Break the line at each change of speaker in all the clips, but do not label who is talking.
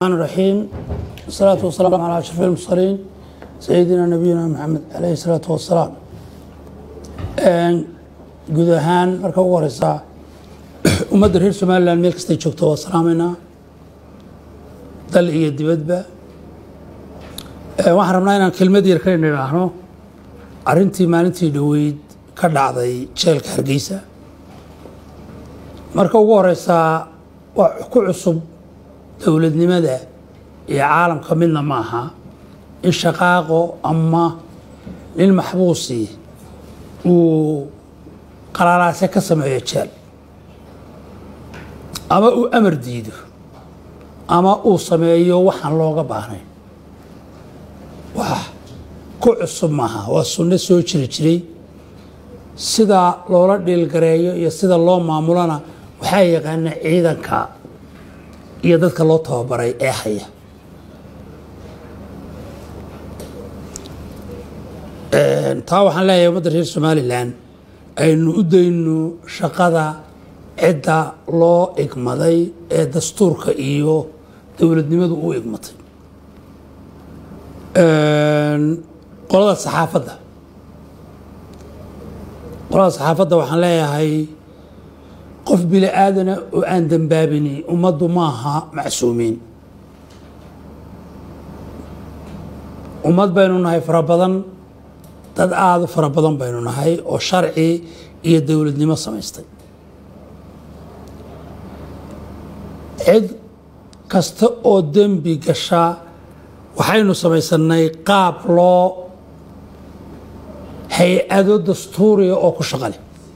الرحمن الرحيم والصلاة والسلام على أشرف المرسلين سيدنا نبينا محمد عليه الصلاة والسلام guud ahaan marka ugu horeysa ummadda reer somalilan meel kastay joogto waa salaameynaa dal iyo dibadba waxaan rabnaa inaan kelmad yar ka idhaahno arrintii maalintii dhoweyd ka dhacday jeelka hargeysa marka ugu horeysaa waa ku cusub dowladnimada iyo caalamka midna ma aha in shaqaaqo ama nin maxbuusi uu qalaalaase ka sameeyo jeel ama uu amar diido ama uu sameeyo waxaan looga baahnayn wax ku cusub maaha waa sunno soo jiri jiray sida loola dhiilgareeyo iyo sida loo maamulona waxaa yaqaana ciidanka iyo dadka loo tababaray ee haya taa waxaan leeyahay ummadda reer somalilan aynu u dayno shaqada cidda loo igmaday ee dastuurka iyo dowladnimadu u igmatay qolada saxaafadda qolada saxaafadda waxaan leeyahay qof bini aadana oo aan dembaabini ummaddu maaha macsuumiin ummad baynu nahay fara badan dad aada u fara badan baynu nahay oo sharci iyo dowladnimo samaystay cid kasta oo dembi gasha waxaynu samaysanay qaab loo hay-ado dastuuriga oo ku shaqale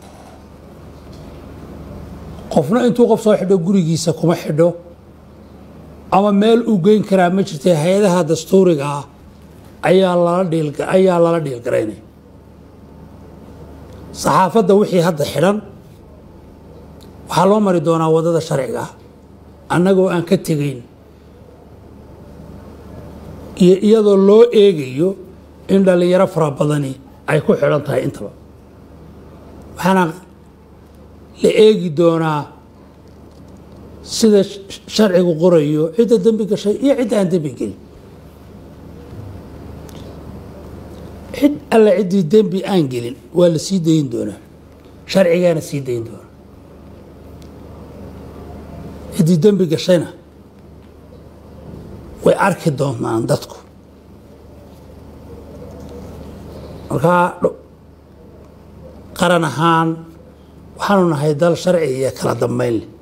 qofna intuu qof soo xidho gurigiisa kuma xidho ama meel uu geyn karaa ma jirta hay-adaha dastuuriga ah ayaa lala dhiil ayaa lala dhiilgaraynaya saxaafadda wixii hadda xidhan waxaa loo mari doonaa waddada sharciga ah annagoo aan ka tegayn iyo iyadoo loo eegayo in dhallinyaro fara badani ay ku xidhan tahay intaba waxaana la eegi doonaa sida sharcigu qorayo cidda dembi gashay iyo cidda aan dembi gelin cid alle ciddii dembi aan gelin waa la sii dayin doonaa sharcigaana sii dayin doonaa ciddii dembi gashayna way arki doonaan dadku markaa qaran ahaan waxaanu nahay dal sharci iyo kala dambayn leh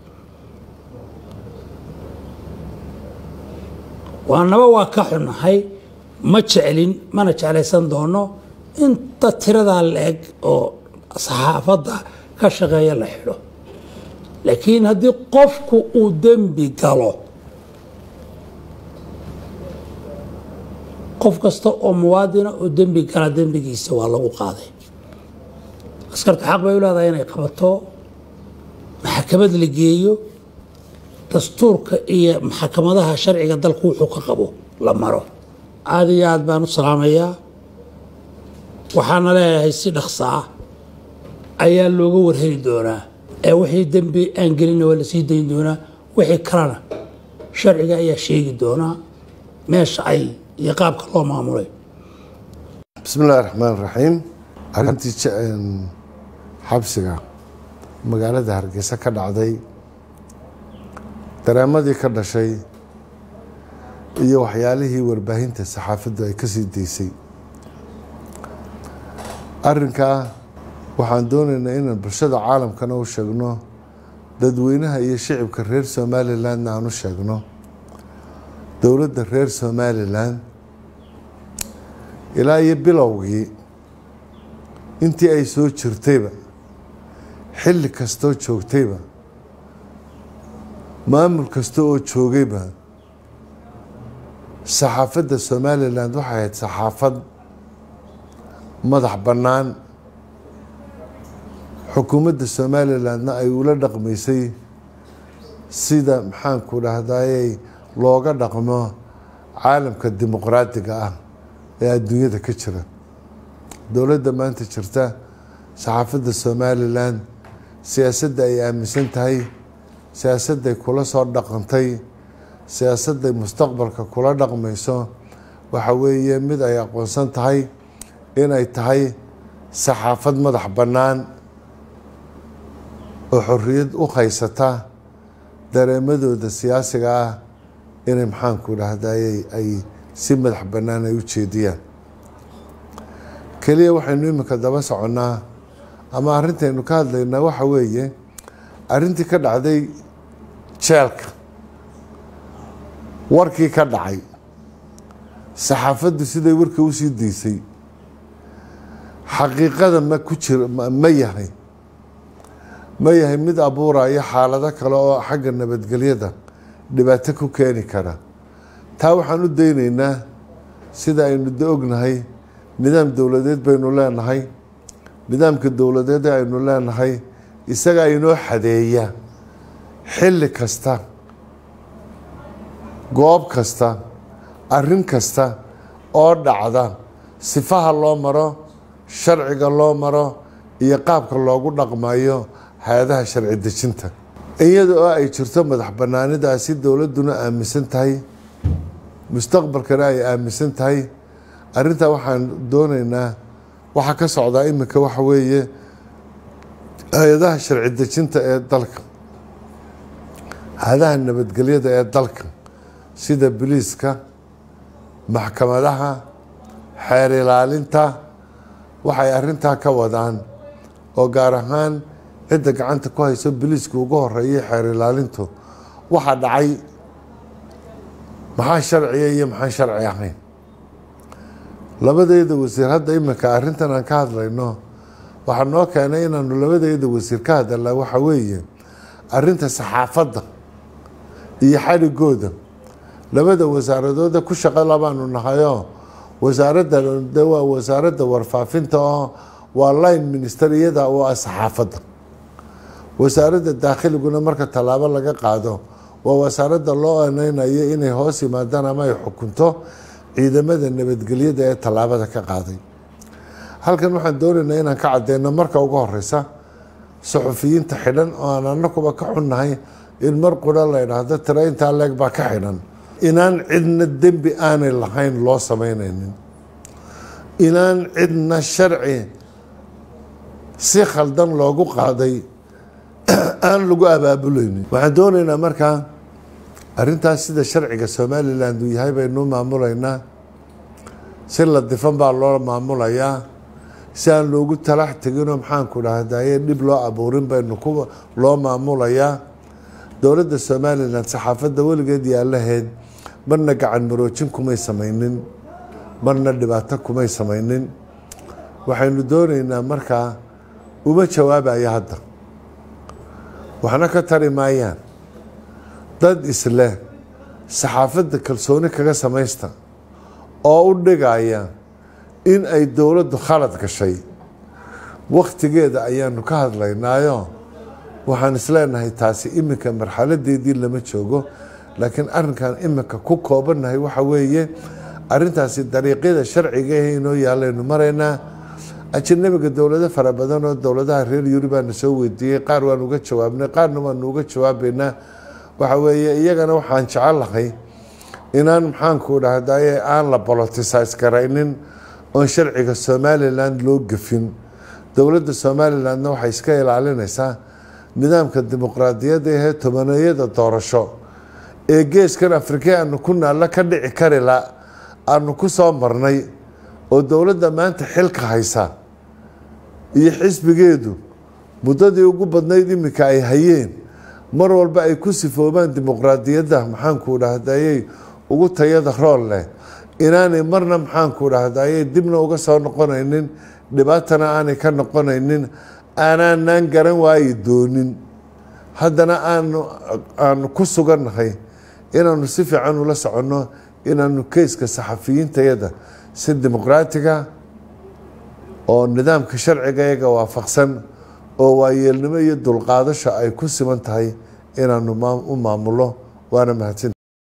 waanaba waa ka xunnahay ma jeclin mana jeclaysan doono inta tiradaa la-eg oo saxaafadda ka shaqeeya la xidho laakiin haddii qofku uu dembi galo qof kasta oo muwaadina oo dembi gala dembigiisa waa lagu qaaday askarta xaq bay u leedahay inay qabato maxakamad la geeyo dastuurka iyo maxkamadaha sharciga dalku wuxuu ka qabo la maro aada iyo aad baan u salaamayaa waxaana leeyahay si dhaqsa ah ayaa looga warheli doonaa ee wixii dembi aan gelinna waa la sii dayn doonaa wixii kalena sharciga ayaa sheegi doonaa meesha ay iyo qaabka loo maamulay
bismi illahi raxmaan raxiim arrintii xabsiga magaalada hargeysa ka dhacday dareemadii ka dhashay iyo waxyaalihii warbaahinta saxaafaddu ay ka sii daysay arrinkaa waxaan doonaynaa inaan bulshada caalamkana u sheegno dadweynaha iyo shicibka reer somalilandna aan u sheegno dowladda reer somalilan ilaa iyo bilowgii intii ay soo jirtayba xilli kastoo joogtayba maamul kasta oo joogayba saxaafadda somalilan waxay ahayd saxaafad madax bannaan xukuumadda somalilandna ay ula dhaqmaysay sida maxaanku dhahdayey looga dhaqmo caalamka dimuqraadiga ah ee adduunyada ka jira dowladda maanta jirta saxaafadda somalilan siyaasadda ay aaminsan tahay siyaasadday kula soo dhaqantay siyaasadday mustaqbalka kula dhaqmayso waxa weeye mid ay aqoonsan tahay inay tahay saxaafad madax bannaan oo xorriyad u haysata dareemadooda siyaasiga ah inay maxaanku dhahdaye ay si madax bannaan ay u jeediyaan keliya waxaynu iminka daba soconnaa ama arrintaynu ka hadlaynaa waxa weeye arrintii ka dhacday jeelka warkii ka dhacay saxaafaddu siday warka usii daysay xaqiiqada ma ku jira ma yahay ma yahay mid abuuraya xaalado kale oo xagga nabadgelyada dhibaato ku keeni kara taa waxaan u daynaynaa sida aynu da ognahay nidaam dowladeed baynu leenahay nidaamka dowladeed ee aynu leenahay isaga inoo xadeeya xilli kasta goob kasta arrin kasta oo dhacda sifaha loo maro sharciga loo maro iyo qaabka loogu dhaqmayo hay-adaha sharci dejinta iyada oo ay jirto madax banaanidaasi dowladduna aaminsan tahay mustaqbalkana ay aaminsan tahay arrintaa waxaan doonaynaa waxaa ka socdaa iminka waxa weeye hay-adaha sharci dejinta ee dalka hay-adaha nabadgelyada ee dalka sida biliiska maxkamadaha xeer ilaalinta waxay arrintaa ka wadaan oo gaar ahaan cidda gacanta ku hayso biliiska ugu horeeyay xeer ilaalintu waxaa dhacay maxaa sharciya iyo maxaan sharci ahayn labadeeda wasiir hadda iminka arrintan aan ka hadlayno waxaa noo keenay inaanu labadeeda wasiir ka hadalnaa waxa weeye arrinta saxaafadda iyo xadhigooda labada wasaaradooda ku shaqo labaanu nahayoo wasaaradda de waa wasaaradda warfaafinta oo waa line minister iyada oo ah saxaafadda wasaaradda daakhliguna marka tallaabo laga qaado waa wasaaradda loo aneynayo inay hoos yimaadaan ama ay xukunto ciidamada nabadgelyada ee tallaabada ka qaaday halkan waxaan doonaynaa inaan ka cadeyno marka ugu horeysa suxufiyiinta xidhan oo aan anakuba ka xunnahay in mar qura la idhaahdo tira intaa leeg baa ka xidhan inaan cidna dembi aanay lahayn loo sameyneynin inaan cidna sharci si khaldan loogu qaaday aan lagu abaabuleynin waxaan doonaynaa markaa arrintaas sida sharciga somalilan uu yahay baynu maamulaynaa si ladifan baa loo maamulayaa si aan loogu talax teginoo maxaanku dhahdaye dhib loo abuurin baynu ku loo maamulayaa dowladda somalilan saxaafadda weligeed yaalaheed marna gacan maroojin kumay samaynin marna dhibaato kumay samaynin waxaynu doonaynaa markaa uma jawaabaya hadda waxna ka tari maayaan dad isleh saxaafadda kalsooni kaga samaysta oo u dhigaya in ay dowladdu khalad gashay wakhtigeeda ayaanu ka hadlaynaayo waxaan isleenahay taasi iminka marxaladeedii lama joogo laakiin arrinkan iminka ku koobannahay waxa weeye arrintaasi dariiqyada sharciga ah inoo yaalaynu maraynaa ajanabiga dowlado fara badan oo dowladaha reer yuri baana soo weydiiyey qaar waan uga jawaabnay qaarna waanu uga jawaabaynaa waxa weeye iyagana waxaan jecelahay inaan maxaanku dhahdaye aan la bolotisays garaynin oon sharciga somalilan loo gefin dowladda somalilandna waxay iska ilaalinaysaa nidaamka dimuqraadiyadda ahee tobaneeyada doorasho ee geeskan afrika aanu ku naallo ka dhici karila aanu ku soo marnay oo dowladda maanta xilka haysa iyo xisbigeedu muddadii ugu badnayd iminka ay hayeen mar walba ay ku sifoobaan dimuqraadiyadda maxaanku dhahdaye ugu tayada rool leh inaanay marna maxaanku dhahdaye dibna uga soo noqonaynin dhibaatana aanay ka noqonaynin aanaanan garan waayi doonin haddana aanu aanu ku sugannahay inaanu si fiican ula soconno inaanu keyska saxafiyiintayada si dimuqraatiga oo nidaamka sharciga iyaga waafaqsan oo waayeelnimo iyo dulqaadasho ay ku siman tahay inaanu u maamulo waana mahadsan